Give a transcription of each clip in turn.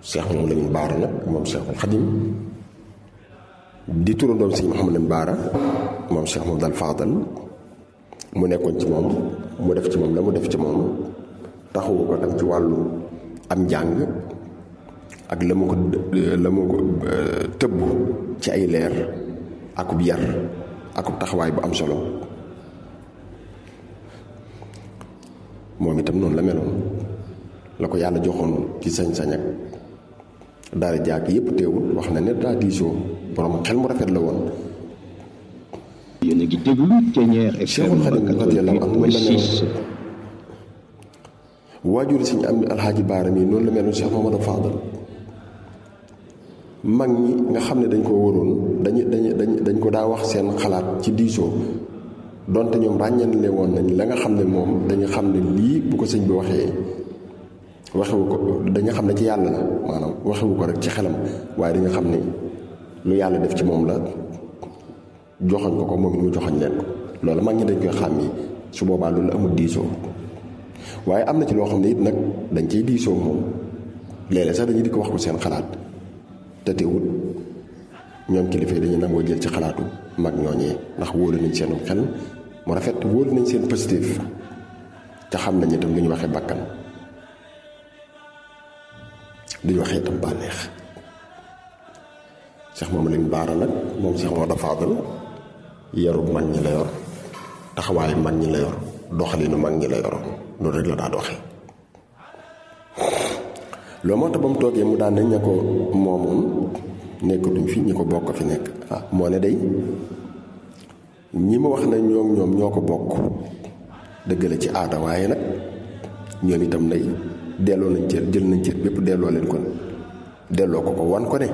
Cheikh moom Lamine Baara nag moom Cheikhul Xadim di turandoom sëñ Mouhamadou Lamine Baara moom Cheikh moom dal Fadal mu nekkoon ci moom mu def ci moom la mu def ci moom taxawu ko tam ci wàllu am njàng ak la mu ko la mu ko tëbb ci ay leer akub yar akub taxawaay bu am solo moom itam noonu la meloon la ko yàlla joxoon ci sañ-sañ ak daara jàkk yépp teewul wax na ne daa diisoo borom xel mu rafet la woon yéen a ngi déglu Thiéniere FM Cheikhul Khadim radiyallahu anhu noonu la meloon 88.6 waajur si ñu am alxaaji baara mi noonu la meloon Cheikh Mamadou Fadal mag ñi nga xam ne dañ ko waroon dañu dañu dañ dañ ko daa wax seen xalaat ci diisoo donte ñoom ràññanle woon nañ la nga xam ne moom dañu xam ne lii bu ko sëñ bi waxee waxewu ko dañu xam ne ci yàlla la maanaam waxewu ko rek ci xelam waaye dañu xam ne lu yàlla def ci moom la joxoñ ko ko moom it mu joxoñ leen ko loolu mag ñi dañ koy xàmmi su boobaa loolu amul diisoo waaye am na ci loo xam ne it nag dañ ciy diisoo moom léeg-léeg sax dañuy di ko wax ko seen xalaat te teewut ñoom kilifa yi dañuy nangoo jël ci xalaatu mag ñooñee ndax wóolu nañ seen xel mu rafet wóolu nañ seen positif te xam nañ itam lu ñu waxee bakkan duñ waxee itam bànneex Cheikh moom lañ baara nag moom Cheikh moo dafa fadal yaru mag ñi la yor taxawaayu mag ñi la yor doxalinu mag ñi la yoroon loolu rek la daa doxee loolu moo tax ba mu toogee mu daan nañ ña ko moomoon nekkatuñ fi ñi ko bokk fi nekk ah moo ne day ñi ma wax ne ñoom ñoom ñoo ko bokk dëgg la ci aada waaye nag ñoom itam nay delloo nañ cër jël nañ cër bépp delloo leen ko delloo ko ko wan ko ne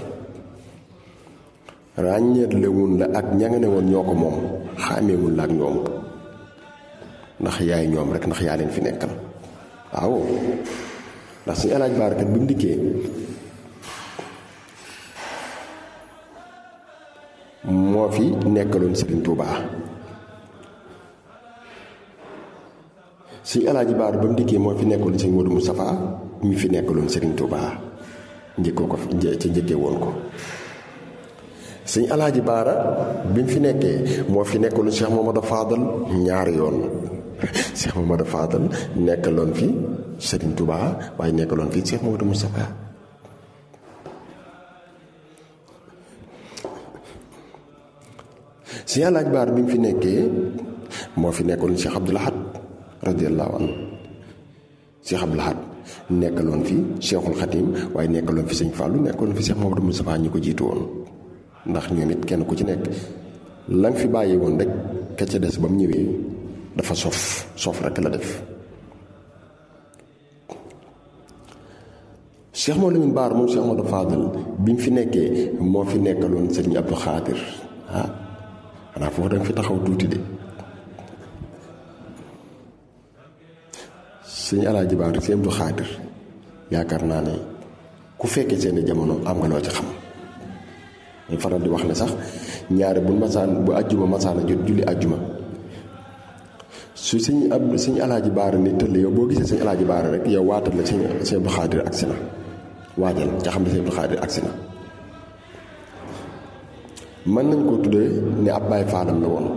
ràññeetlewun la ak ña nga ne woon ñoo ko moom xàmmeewun la ak ñoom ndax yaay ñoom rek ndax yaa leen fi nekkal waaw ndax suñu alaaj baarakat bi mu dikkee moo fi nekkaloon Serigne Touba suñu alaaji baar ba mu dikkee moo fi nekkaloon Serigne Modou Moustapha mi fi nekkaloon Serigne Touba njëkkoo ko ci njëkkee woon ko suñu alaaji baara bi mu fi nekkee moo fi nekkaloon Cheikh Mamadou Fadal ñaari yoon Cheikh Mamadou Fadal nekkaloon fi Serigne Touba waaye nekkaloon fi Cheikh Mamadou Moustapha si alaaj baar bi mu fi nekkee moo fi nekkoon Cheikh Abdoul Ahad radiyallahu anhu Cheikh Abdoul Ahad nekkaloon fi Cheikhul Khadim waaye nekkaloon fi sëñ Fallou nekkaloon fi Cheikh Mamadou Moustapha ñi ko jiitu woon ndax ñoom it kenn ku ci nekk la nga fi bàyyi woon rek ka ca des ba mu ñëwee dafa sof sof rek la def Cheikh Mamadou Lamine Baar moom Cheikh Mamadou Fadal bi mu fi nekkee moo fi nekkaloon sëñ Abdou Khadir ah xanaa foofu danga fi taxaw tuuti de sëñ alaaji baar sëñ Abdu Xaadir yaakaar naa ne ku fekkee seeni jamono am nga loo ci xam ñu faral di wax ne sax ñaare bu masaan bu ajjuma masaan a jot julli ajjuma su sëñ ab sëñ alaaji baara ni tëll yow boo gisee sëñ alaaji baara rek yow waatal la sëñ sëñ Abdu Xaadir agsi na waajal ca xam ne sëñ Abdu Xaadir agsi na mën nañ koo tuddee ne ab baay faalam la woon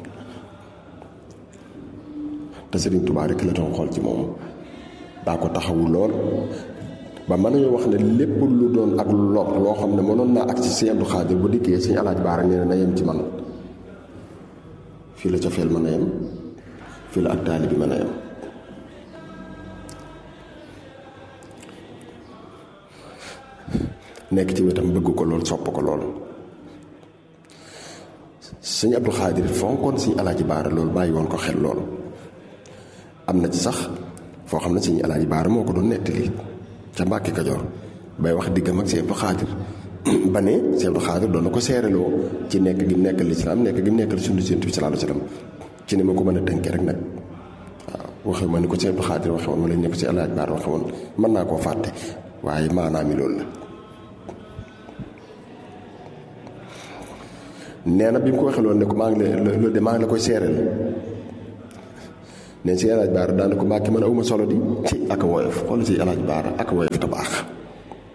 te Serigne Touba rek la doon xool ci moom daa ko taxawu lool ba mën nañoo wax ne lépp lu doon ak lor loo xam ne mënoon naa ak ci Sëñ Abdou Khadir bu dikkee Sëñ Alaaj Baara nee na na yem ci man fii la cofeel mën a yem fii la ak taali bi mën a yem nekk ci wetam bëgg ko lool sopp ko lool sëñ Abdou Khadir fonkoon sëñ alaaji baara loolu bàyyi woon ko xel lool am na ci sax foo xam ne sëñ alaaji baara moo ko doon nettali ca Mbàkke Kajoor bay wax diggam ak sëñ Abdou Khadir ba ne sëñ Abdou Khadir doon na ko seereloo ci nekk gi nekkal lislaam nekk gi nekkal sunna Yonent bi sallallaahu alayhi wa sallam ci ne ma ko mën a tënkee rek nag waaw waxe ma ni ko sëñ Abdou Khadir waxe woon wala ne ko sëñ alaaji baara waxe woon mën naa koo fàtte waaye maanaam mi loolu la nee na bi mu ko waxee loolu ne ko maa ngi lay loolu de maa ngi la koy seereel ne si alaaj baara daana ko mbàkki man awuma solo di ci ak woyof xool si alaaj baara ak woyof te baax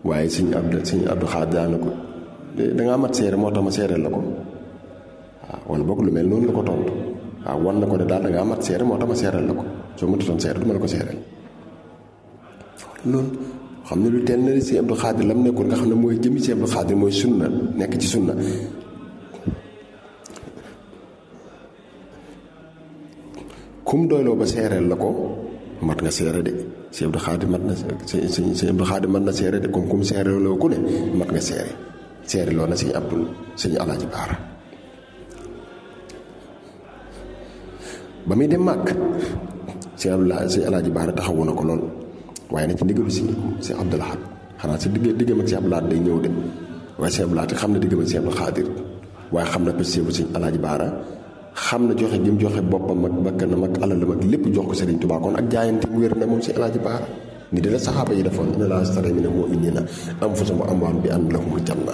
waaye sëñ Abdu sëñ Abdu Xaadir daana ko dangaa mat seere moo tax ma seereel la ko waaw wala boog lu mel noonu la ko tontu waaw wan na ko ne daal dangaa mat seere moo tax ma seereel la ko soo matutoon seere du ma la ko seereel loolu xam ne lu teel na si Abdu Xaadir lam nekkoon nga xam ne mooy jëmi si Abdu Xaadir mooy sunna nekk ci sunna kum doyloo ba seereel la ko mat nga seere de si Abdu Xaadir mat na si si Abdu Xaadir mat na seere de comme kum seereloo ku ne mat nga seere seere loo na sëñ Abdul sëñ Alaaji Baara ba muy dem màkk sëñ Abdulaay sëñ Alaaji Baara taxawu na ko lool waaye nag ci ndigalu si si Abdul Ahad xanaa si digg diggam ak si Abdul Ahad day ñëw de waaye si Abdul Ahad xam na diggam ak si Abdul Xaadir waaye xam na pêche bu sëñ Alaaji Baara xam na joxe gi mu joxe boppam ak bakkanam ak alalam ak lépp jox ko Sëriñ Tuubaa kon ak jaayante mu wér na moom si Alaaji Baara ni dina saxaaba yi defoon inna Allaaha ishtara mina l-mu'miniina anfusahum wa amwaalahum bi anna lahumul janna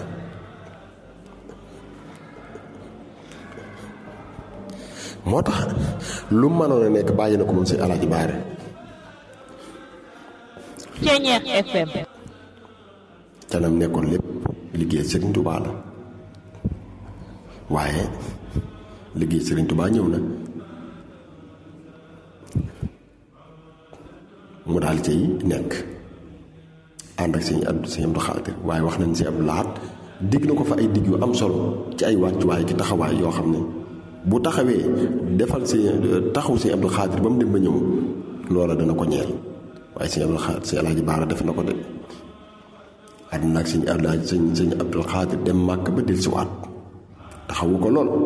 moo tax lu mënoon a nekk bàyyi na ko moom si Alaaji Baara Ceeñeex FM canam nekkoon lépp liggéey Sëriñ Tuubaa la waaye liggéey Sëriñ Tuubaa ñëw na mu daal cay nekk ànd ak sëñ Abdu sëñ Abdu Xaadir waaye wax nañ si Abdu Lahat digg na ko fa ay digg yu am solo ci ay wàccuwaay ki taxawaay yoo xam ne bu taxawee defal si taxaw sëñ Abdu Xaadir ba mu dem ba ñëw loola dana ko ñeel waaye sëñ Abdu Xaadir sëñ Alaaji Baara def na ko de àdduna ak sëñ Alaaji sëñ sëñ Abdu Xaadir dem màkk ba del si waat taxawu ko lool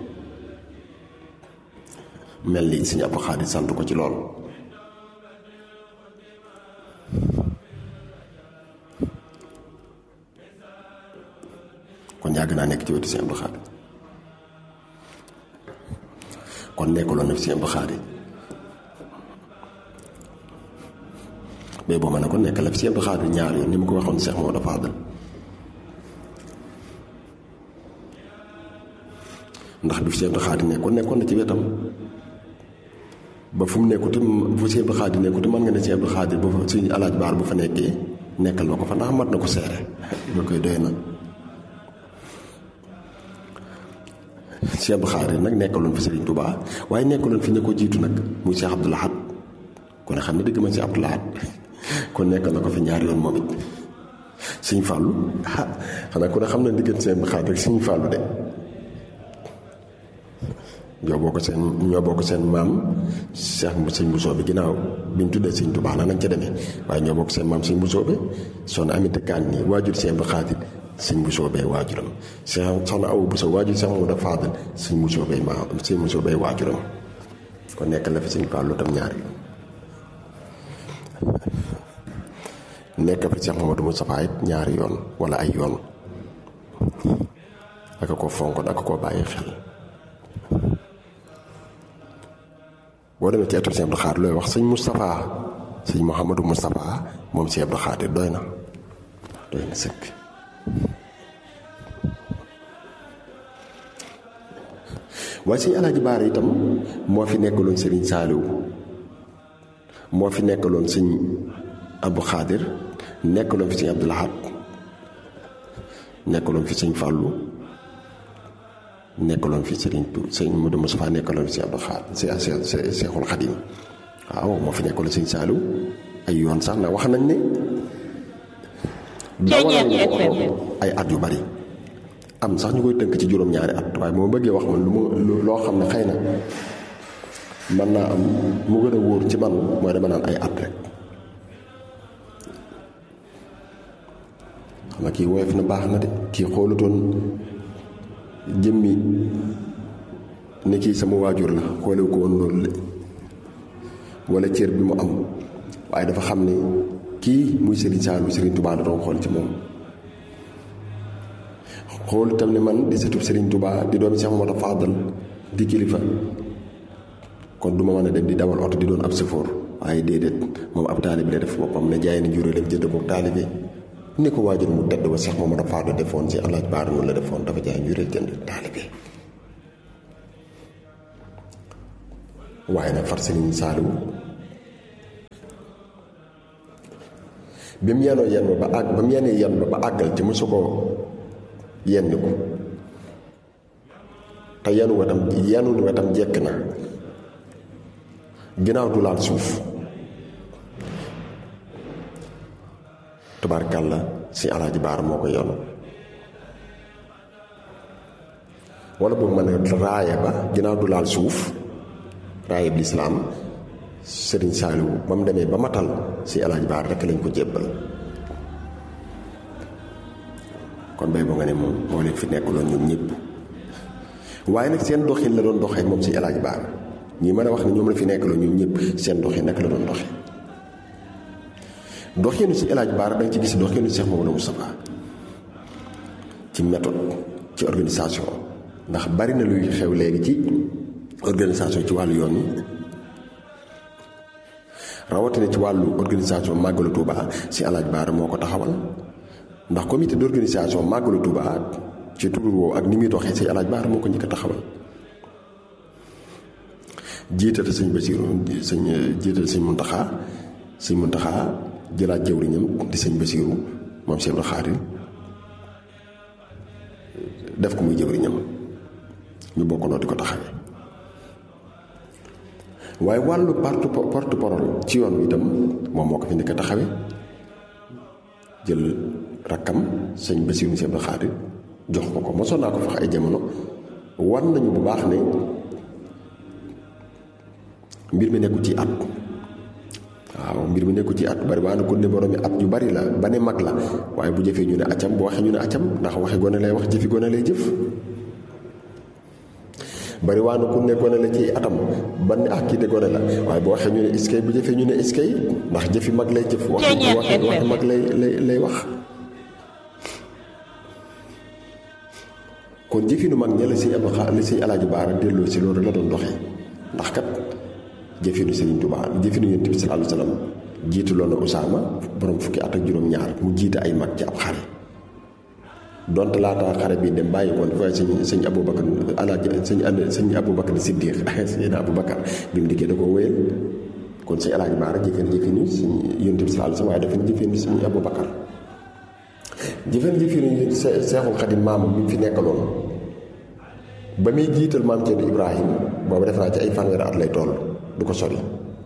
mel ni sëñ Abdu Xaadir sant ko ci lool kon yàgg naa nekk ci wetu sëñ Abdu Xaadir kon nekkaloon na fi sëñ Abdu Xaadir mais boo ma ne ko nekk la fi sëñ Abdu Xaadir ñaar yoon ni ma ko waxoon Cheikh Maodo Fadal ndax bi fi sëñ Abdu Xaadir nekkoon nekkoon na ci wetam ba fu mu nekkuti bu sëñ Abdu Xaadir nekkuti mën nga ne sëñ Abdu Xaadir bu fa suñ alaaj baar bu fa nekkee nekkal ma ko fa ndax mat na ko seere loolu koy doy na Cheikh Abdou Khadre nag nekkaloon fi Serigne Touba waaye nekkaloon fi ñu ko jiitu nag muy Cheikh Abdou Lahad kon xam ne dëgg ma Cheikh Abdou Lahad kon nekkal na ko fi ñaari yoon moom it Serigne Fallou ah xanaa ku ne xam na diggante Cheikh Abdou Khadre rek Serigne Fallou de ñoo bokk seen ñoo bokk seen maam Cheikh Sëñ Bousso bi ginnaaw bi ñu tuddee Serigne Touba nañ ca demee waaye ñoo bokk seen maam Sëñ Bousso bi soxna Aminata Kan nii waajur Cheikh Abdou Khadre sëñ Bousso bee waajuram soxna Awa Bousso waajur Cheikh Mamadou Fadal sëñ Bousso bee ma sëñ Bousso bee waajuram kon nekk la fi sëñ Fallou tam ñaari nekk fi Cheikh Mamadou Moustapha it ñaari yoon wala ay yoon aka ko fonkoon aka ko bàyyi xel boo demee ci ëttu Sëñ Abdou Khadre looy wax sëñ Moustapha sëñ Mouhamadou Moustapha moom Sëñ Abdou Khadre doy na doy na sëkk waaye sëñ Alaaji Baara itam moo fi nekkaloon Sëriñ Saaliw moo fi nekkaloon sëñ Abdou Khadre nekkaloon fi sëñ Abdou Lahad nekkaloon fi sëñ Fàllu nekkaloon fi sëriñ tu sëñ Modou Moustapha nekkaloon fi sëñ Abdou Khadre Seexul Xadim waaw moo fi nekkaloon sëñ Saaliw ay yoon sax na wax nañ ne dawalal nga ko ay at yu bari am sax ñu koy tënk ci juróom-ñaari at waaye moo bëggee wax man lu ma loo xam ne xëy na mën naa am mu gën a wóor ci man mooy dama naan ay at rek xam nga kii woyof na baax na de kii xoolutoon jëmmi ne kii sama waajur la xoolewu ko woon loolu de wala cër bi mu am waaye dafa xam ne kii muy Serigne Saliou Serigne Touba da doon xool ci moom xool itam ne man di sëtub Serigne Touba di doomi Cheikh Mamadou Fadal di kilifa kon du ma mën a dem di dawal oto di doon ab sëfoor waaye déedéet moom ab taalibe la def boppam ne jaay na juróolem jënd boog taalibe ni ko waajur mu tedd ba Cheikh Mamadou Fadal defoon si alaaj baar noonu la defoon dafa jaay juróol jënd taalibe waaye nag far Serigne Saliou bi mu yenoo yenn ba àgg ba mu yenee yenn ba ba àggal ci mosu ko yenni ko te yenu wetam yenu wetam jekk na ginnaaw du laal suuf tubaarkàlla si alaaji baar moo ko yenu wala boobu ma ne raaya ba ginnaaw du laal suuf raaya bi lislaam sëriñ Saaliwu ba mu demee ba matal si alaaji baar rekk lañ ko jébbal kon bay boo nga ne moom moo leen fi nekkuloon ñoom ñëpp waaye nag seen doxin la doon doxee moom si alaaji baar ñi mën a wax ne ñoom la fi nekkuloon ñoom ñëpp seen doxin naka la doon doxee doxinu si alaaji baar da nga ci gis doxinu Cheikh Mamadou Moustapha ci méthode ci organisation ndax bari na luy xew léegi ci organisation ci wàllu yoon yi rawatina ci wàllu organisation màggalu Touba si alaaj baara moo ko taxawal ndax comité d' organisation màggalu Touba ci tur woowu ak ni muy doxee si alaaj baara moo ko njëkk a taxawal jiital sëñ Basiru sëñ jiital sëñ Muntaxa sëñ Muntaxa jëlaat jëwriñam di sëñ Basiru moom Cheikh Xaadir def ko muy jëwriñam ñu bokk noo di ko taxawee waaye wàllu porte porte parole ci yoon wi itam moom moo ko fi nekk taxawe jël rakkam sëñ Basiru Sëñ Abdu Xaadir jox ko ko mosoon naa ko fax ay jamono war nañu bu baax ne mbir mi nekku ci at waaw mbir mi nekku ci at bari waa na ko ne borom mi at yu bari la ba ne mag la waaye bu jëfee ñu ne acam bu waxee ñu ne acam ndax waxe gone lay wax jëfi gone lay jëf bari waa na ku ne gone la ci atam ba ne ah kii de gone la waaye bu waxee ñu ne iskay bu jëfee ñu ne iskay ndax jëfi mag lay jëf wax wax wax mag lay lay lay wax kon jëfinu mag ña la si ab la si alaaji baara delloo si loolu la doon doxee ndax kat jëfinu Sëriñ Tuubaa jëfinu Yonent bi sallallaahu alayhi wa sallam jiitu loon na Usaama borom fukki at ak juróom-ñaar mu jiite ay mag ci ab xare donte laata xare bi dem bàyyi woon waaye sëñ sëñ Aboubacar alaaji sëñ sëñ Aboubacar Siddiq sëñ Aboubacar bi mu dikkee da koo wéyal kon sëñ alaaji baara jëfeen jëfinu sëñ Yonent bi sallallaahu alayhi wa sallam waaye dafa jëfeen sëñ Aboubacar jëfeen jëfinu Seexul Xadim maamam bi mu fi nekkaloon ba muy jiital maam Thierno Ibrahima boobu def naa ci ay fanweeri at lay toll du ko sori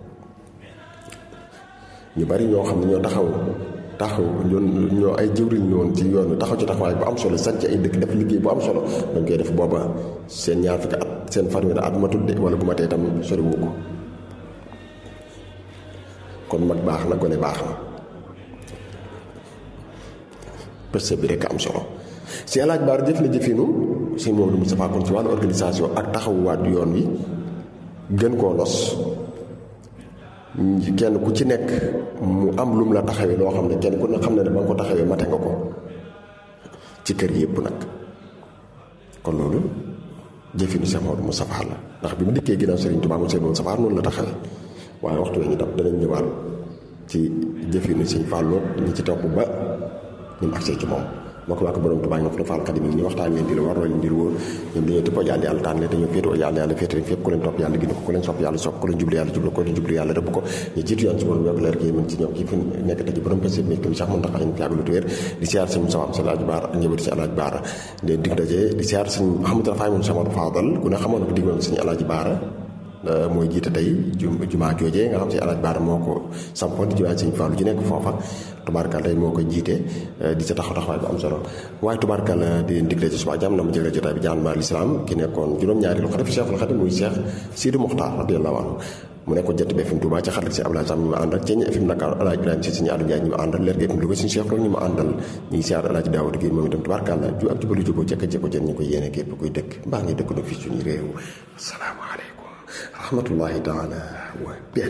ñu bari ñoo xam ne ñoo taxaw taxaw ñoon ñoo ay jëwriñ ñoon ci yoon wi taxaw ci taxawaay bu am solo sanc ay dëkk def liggéey bu am solo dañ koy def booba seen ñaar fukki at seen fanweeri at ma tudde wala bu ma tee tam sori wu ko kon mag baax na gone baax na përse bi rekk am solo si alaaj baar jëf na jëfinu si moom du Moustapha kon ci wàllu organisation ak taxawuwaat yoon wi gën koo nos kenn ku ci nekk mu am lum la taxawee loo xam ne kenn ku ne xam ne ne ba nga ko taxawee mate nga ko ci kër yépp nag kon loolu jëfinu Cheikh Maodo Moustapha la ndax bi mu dikkee ginnaaw Serigne Touba mu Serigne Moustapha noonu la taxawee waaye waxtu we ñu dab danañ ñëwaat ci jëfinu Serigne Fallou ñi ci topp ba ñu mu agsee ci moom moo ko waa ko borom Tuubaa ñoo ko defal xadim yi ñu waxtaan leen di la war roñ ndir wóor ñoom dañoo tëppoo yàlla yàlla tànn leen dañoo féetoo yàlla yàlla féete leen fépp ku leen topp yàlla gindi ko ku leen sopp yàlla sopp ku leen jublu yàlla jublu ko leen jublu yàlla rëbb ko ñu jiitu yoon si borom yokk leer gi mën ci ñoom kii fi nekk tey borom pese mi kim sax mën tax ñu yàgg lu tuwéer di siyaar sëñ Moussa Am Salaaj Baara ak njabootu si Alaaj Baara di dig daje di siyaar sëñ Mouhamadou Rafaay moom Samadu Fadal ku ne xamoon ko diggoon sëñ Alaaj Baara mooy jiite tey jumaa joojee nga xam si alaaj baara moo ko sampoon di jumaa sëñ Fallu ji nekk foofa tubaarkal tey moo ko jiite di sa taxaw taxawaay bu am solo waaye tubaarkal di leen digle ci suba jàmm na mu jëlee jotaay bi jaan ma lislaam ki nekkoon juróom-ñaari lu xalifa Cheikhul Khadim muy Cheikh Sidi Mokhtar radiyallahu anhu mu nekkoon jant bi FM Touba ci xarit si Abdoulaye Sam ñi ma àndal ceeñ FM Dakar alaaj Ibrahima si suñu Aliou Ndiaye ñi ma àndal leer gi FM Louga suñu Cheikh loolu ñi ma àndal ñi ngi siyaar alaaj Daawud gi moom itam tubaarkal ju ak jubalu juboo jekk jekko jën ñu ko yéene képp kuy dëkk mbaa ngi dëkk na fii suñu réew asalaamaaleykum rahmatullahi taala wa